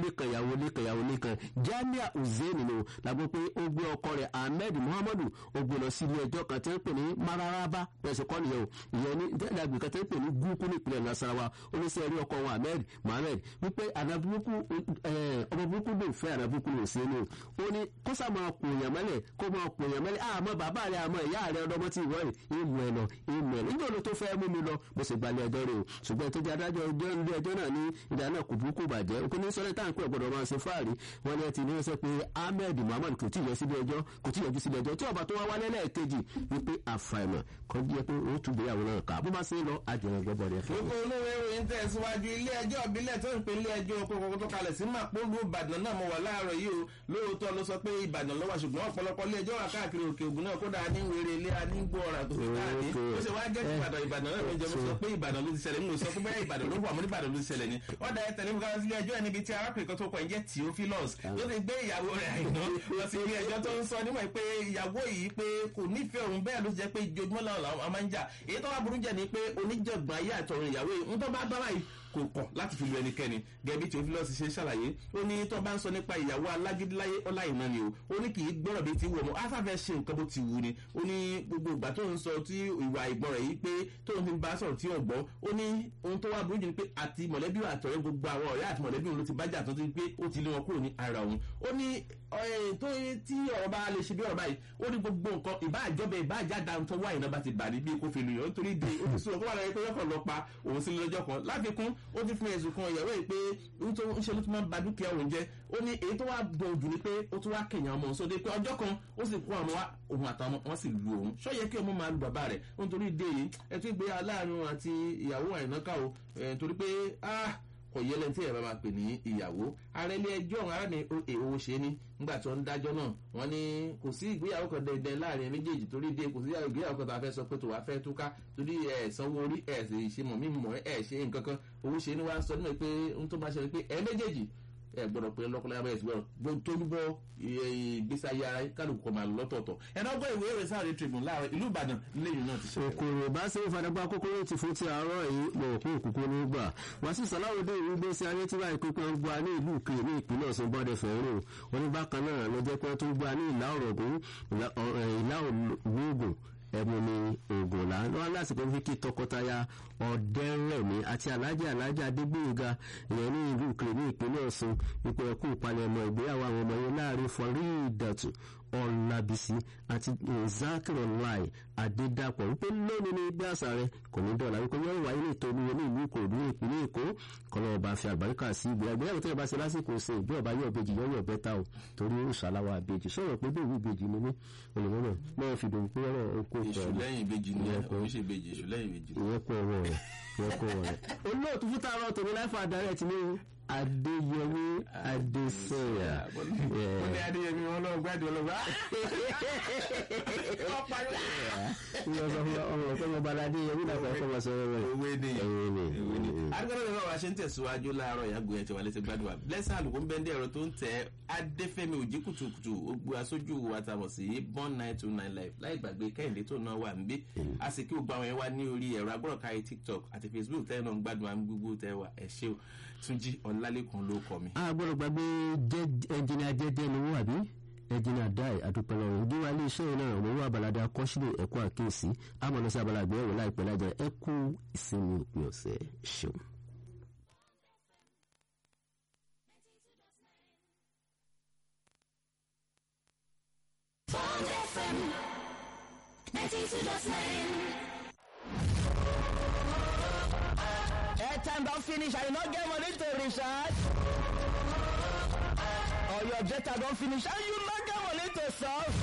lẹ́kan ìyàwó lẹ́kan ìyàwó lẹ́kan Jamia Hussein ni o làgbọ́ pé ó gbé ọkọ rẹ̀ Ahmed Muhammadu ó gbé lọ sí ilé ẹjọ́ kan tí wọ́n pè ní Mararaba pẹ̀sẹ̀ kọ́ nìyẹn o ìyẹn ní dẹ́gbẹ̀ẹ́ kan tí wọ́n pè ní gúúkú ní ìpínlẹ̀ Nasarawa oníṣẹ́ rí ọkọ wọn Ahmed Mohammed wípé ànàbùkù ọmọ burúkú ló fẹ́ ànàbùkù ló ṣe é ní o ó ní kó sá máa pò yàn mẹ́lẹ̀ kó máa pò yàn mẹ́lẹ̀ àmọ́ bàbá rẹ̀ àmọ́ ìyá rẹ̀ ọdọ́mọ tí ìwọ́ rẹ̀ ìmù ẹ̀ lọ ìmù ẹ̀ lọ nígbà wo tó fẹ́ mú mi lọ mo sì gbalẹ̀ ẹjọ́ rẹ̀ o ṣùgbọ́n tó jẹ́ adájọ́ ọjọ́ ilé ẹjọ́ náà ní ìdá náà kò burúkú bàjẹ́ òkú ní sọ́lẹ̀ táǹkì ọ̀gbọ̀dọ̀ máa ṣe fáàrí wọn ni ẹ ti ní sọ pé Ahmed Muhammad kò tí ì yọ sílé ẹjọ́ kò tí ì yọjú sílé ẹjọ́ tí ọba tó wá wálé lẹ́ẹ̀kejì wípé àfàìmọ̀ kan jẹ́ pé ó tún gbéyàwó náà ká bó bá ṣe ń lọ àjẹrẹ gbọ́bọ̀ rẹ̀ fún gbogbo olówó ìròyìn tẹ̀síwájú ilé ẹjọ́ ìbílẹ̀ tó ń pe ilé ẹjọ́ kókó tó kalẹ̀ sí màpólú ìbàdàn náà mo wà láàárọ̀ yìí o lóòótọ́ ló sọ pé ìbàdàn ló wà ṣùgbọ́n ọ̀pọ̀lọpọ̀ ilé ẹjọ́ wà káàkiri òkè ògùn náà kódà ní wèrè ilé anígbó ọ̀rà tó fi káàdì ó ṣe wá jẹ́ ìbàdàn ìbàdàn náà méjọ mo sọ pé ìbàdàn ló ti ṣẹlẹ̀ mo sọ pé bẹ́ẹ̀ ìbàdàn ló wà mo ní ìbàdàn ló ti ṣẹlẹ̀ ni ó da ẹtẹ̀ níbi káwọn sílé ẹjọ́ níbi tí arákùnrin kan tó kọ ẹ̀jẹ̀ Theophilus ló ti gbé ìyàwó rẹ̀ àìná lọ sí ilé ẹjọ́ tó ń sọ níwọ̀n pé ìyàwó yìí pé kò nífẹ̀ẹ́ òun bẹ́ẹ̀ ló ti jẹ́ pé ìjojúmọ́ làwọn máa ń jà èyí tó wá burú jẹ́ ni pé oníjàngbọ̀n ayé àtọ̀run ìyàwó yìí ń tó bá bá báyìí kò kọ̀ láti fi lu ẹnikẹ́ni gẹ̀bí tí Theophilus ṣe ṣàlàyé ó ní tó bá ń sọ nípa ìyàwó alágídíláyé ọláìná ni o ó ní kì í gbọ́rọ̀ bí ti wù ọmọ afáfẹ́ ṣe nǹkan bó ti wù ni ó ní gbogbo ìgbà tó ń sọ tí ìwà ìgbọ́n rẹ̀ yìí pé tó ń fi bá sọ̀rọ̀ tí ò gbọ́ ó ní ohun tó wá burú jù ni pé àti mọ̀lẹ́bí àtọ̀rẹ́ gbogbo àwọn ọ̀rẹ́ àti mọ̀lẹ́bí òun ló ti bájà tó ti pé ó ti lé wọn kúrò ní ara òun ó ní tó tí ọ̀rọ̀ bá lè ṣe bí ọ̀rọ̀ báyìí ó ní gbogbo nǹkan ìbá àjọbẹ ìbá àjáda tó wá ìná bá ti bà ní bí kò fi lù yàn nítorí de ó ti sọ kó wà lẹ́yìn pé yọkàn lọ pa òun sí lọ́jọ́ kan láfikún ó ti fún ẹ̀sùn kan ìyàwó yìí pé ń ṣe ló tún máa ń ba dúkìá òun jẹ́ ó ní èyí tó wá bọ̀ jù ni pé ó tún wá kẹ̀yàn ọmọ òun sóde pé ọjọ́ kan ó sì kó àwọn wá òun àtàwọn wọn sì lu òun ṣó yẹ kí ọmọ máa lu bàbá rẹ̀ nítorí de yìí ẹ tún gbé aláàánú àti ìyàwó àìnáká o nítorí pé ah kò yẹ lẹ́ni tí ẹ̀ bá máa pè ní ìyàwó ààrẹ ilé ẹjọ́ ọ̀hún ara ní èwo ṣe ni nígbà tí wọ́n ń dájọ́ náà wọ́n ní kò sí ìgbéyàwó kan dandan láàrin méjèèjì torí dé kò sí ìgbéyàwó kan tó a fẹ́ sọ pé tó wàá fẹ́ túká torí ẹ̀ sanwó orí ẹ̀ sì ṣe mọ̀ mí mọ̀ ẹ̀ ṣe nǹkan kan owó ṣe ni wàá sọ nínú pé n tó máa ṣẹlẹ̀ pé ẹ̀ méjèèjì ẹ gbọ́dọ̀ pé lọkọlẹ abẹ ìsìgbọ tójúbọ ìgbésí ayé ara kálukú kọ máa lọ́tọ̀ọ̀tọ̀ ẹnà ọgbọ ìwé ìwé sáré tribune láàárọ̀ ìlú Ìbàdàn lẹ́yìn náà ti ṣe. òkòrò bá ṣe ń fadàgbà kókóró ti fún ti àárọ̀ yìí mọ òkú òkúkú ní gbà wàásù sàláwòdé ìlú gbèsè ayé tí báyìí pípẹ́ ń gba ní ìlú kiri ní ìpínlẹ̀ Ọ̀ṣun bọ́dẹ fẹ́ràn oníbàkan náà ló jẹ́ pé tó ń gba ní ìlà ọ̀rọ̀gùn ìlà ògùn ẹmu ni oògùn là lọ́wọ́ lásìkò fi kí tọkọtaya ọ̀dẹ́rẹ̀mí àti alájà alájà adégbòyega ìyẹn ní ìlú ìkìlì ní ìpínlẹ̀ ọ̀ṣun ipò ẹ̀kú ìpalẹ̀mọ́ ìgbéyàwó àwọn ọmọ yẹn láàrin Faridatu ọ̀làbìsí àti zakirolai adédàpọ̀ wípé lónìí ní gbé àṣà rẹ kò ní dọ̀là wípé yóò wáyé ní ìtòlú ní ìlú ìkòròdú ní ìpínlẹ̀ èkó kọlọ́ ọba fi àgbáríkà sí ìgbéyàwó tó yẹ bá ṣe lásìkò ṣe ìgbé ọba yóò bejì yóò yọ bẹ́tà o torí ó ṣàlàwà àbejì sọ̀rọ̀ pé bẹ́ẹ̀ ìbejì ni mí olùmọ́nà náà fi dùn pé ọ̀rọ̀ oko ìṣù lẹ́yìn ìbejì ni òun ṣe ìbejì ìṣù lẹ́yìn ìbejì. ìyẹn kọ ọwọ́ rẹ̀ ìyẹn kọ ọwọ́ rẹ̀. olóòtú fún tààrọ tòun láìfọ adarí ẹ ti ní adéyẹmí adésọyà. ó ní adéyẹmí wọn lọ gbádùn ọlọgbà. ọmọ ọkọ ọmọ balade yẹmí náà fẹẹ fọwọ́ sọ̀rọ̀ rẹ̀. owó ni owó ni. agbẹ́rẹ́ bàbá wa ṣe ń tẹ̀síwájú láàárọ̀ ìyàgò ẹ̀ tí wà lẹ́sẹ̀ gbádùn wa blessing àlùkò ń bẹ́ndẹ̀ ẹ̀rọ tó ń tẹ̀ adéfẹ́mi òjì kùtùkùtù ogbó aṣojú wa tàbọ̀ sí born nine two nine live láì gbàgbé kẹ́hìndé tó náà wà níbí a sì kí gbogbo àwọn yẹn wá ní orí ẹ̀rọ agbọ́dọ̀káyé tiktok àti facebook tẹ́ náà ń gbádùn àwọn gbogbo tẹ́ wà ẹ̀ ṣe o túnjí ọ̀làlẹ́kùn ló kọ mi. a gbọ́dọ̀ gbàgbé ẹnjìnìà jẹ́jẹ́ ni wọ́n àbí ẹnjìnìà dáì àdúpẹ́lẹ́ ọ̀hún ìdíwà ilé iṣẹ́ yìí náà òun wà balada akọ́sílẹ̀ ẹ̀kọ́ àkíyèsí àmọ́ lọ sí abala àgbẹ̀wò láìpẹ́ lájà ẹ kú ìsinmi òpin ọ̀sẹ̀ ṣeun. Bond FM 92.9. airtime don finish and you no get money to recharge or your data don finish and you no get money to solve.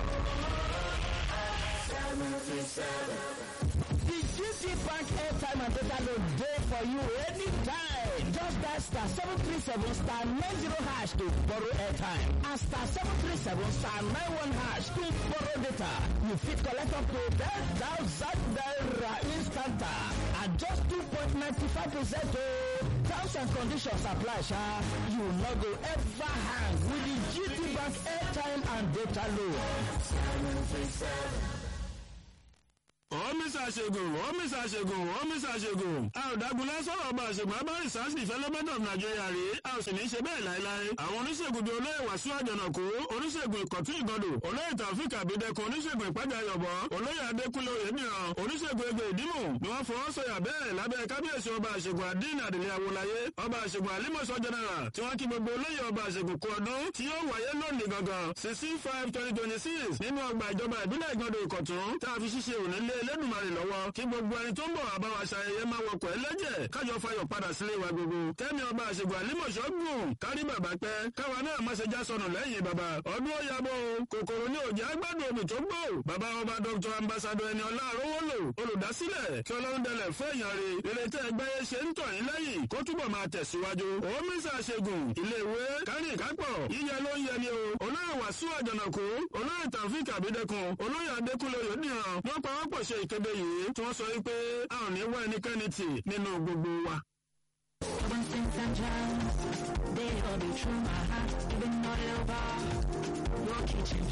The GT Bank airtime and data load dey for you anytime. Just dial star seven three seven star nine zero hash to borrow airtime and star seven three seven star nine one hash to borrow data. You fit collect up to ten thousand naira instanta at just two point ninety five percent o. Terms and conditions apply sha. You no go ever hang with the GT Bank airtime and data load. ọ́mísà ṣègùn ọ́mísà ṣègùn ọ́mísà ṣègùn. a ò dágunlá sọ̀rọ̀ ọba àṣègùn abárí sars development of nigeria rè é a ò sì ní í ṣe bẹ́ẹ̀ láéláé. àwọn oníṣègùn bíi olóyè wàsíù àjànàkú oníṣègùn ìkọ̀tún ìgọdò olóyè tàfíkà àbídẹ́kun oníṣègùn ìpájà ayọ̀bọ̀ olóyè adékúnlé oyèmíràn oníṣègùn egbò ìdímù ni wọ́n fọwọ́ sọ̀yà bẹ́ẹ̀ lábẹ́ kábíyèsí ọba àṣègùn àdínà àdìlẹ̀ àwòláyé ọba àṣègùn àlímọ̀ṣọ́ general tí wọ́n kí gbogbo olóyè ọba àṣègùn kú ọdún tí yóò wáyé lónìí gangan sixteen five twenty twenty six nínú ọgbà ìjọba ìbílẹ̀ ìgbọ̀dọ̀ ìkọ̀tún tá a fi ṣíṣe òní lé elédùnmarè lọ́wọ́ kí gbogbo ẹni tó ń bọ̀ àbáwá ṣayẹyẹ máa wọkọ̀ ẹlẹ́jẹ̀ kájọ fayọ̀ padà sílé wa gbogbo kẹ́mi ọba àṣègùn àlímọ̀ṣọ́ gùn kárí bàbá pẹ́ káwa náà má ṣe já sọnù lẹ́yìn bàbá ọdún ó yabọ̀ kòkòrò ní òjì agbádùn omi tó gbò bàbá ọba dr ambassadọ ẹni ọlá àrówólò olùdásílẹ̀ kí ọlọ́run dẹlẹ̀ fún èèyàn rè ìrètí ẹgbẹ́ yẹn ṣe ń tọ̀ yín lẹ́yìn kó túbọ̀ máa tẹ̀síwájú òmísà ṣègùn iléèwé kárìn kápọ̀ yíyẹ ló ń yẹ ni o olóyè wàsíù àjànàkú olóyè tàfíìk àbídẹ́kun olóyè adékúnlé oyèdìran wọ́n pa wọ́n pọ̀ ṣe ìkéde yìí tí wọ́n sọ wípé a ò ní wá ẹnikẹ́ni tì nínú gbogbo wa. One thing and they all be true, my heart, even all over.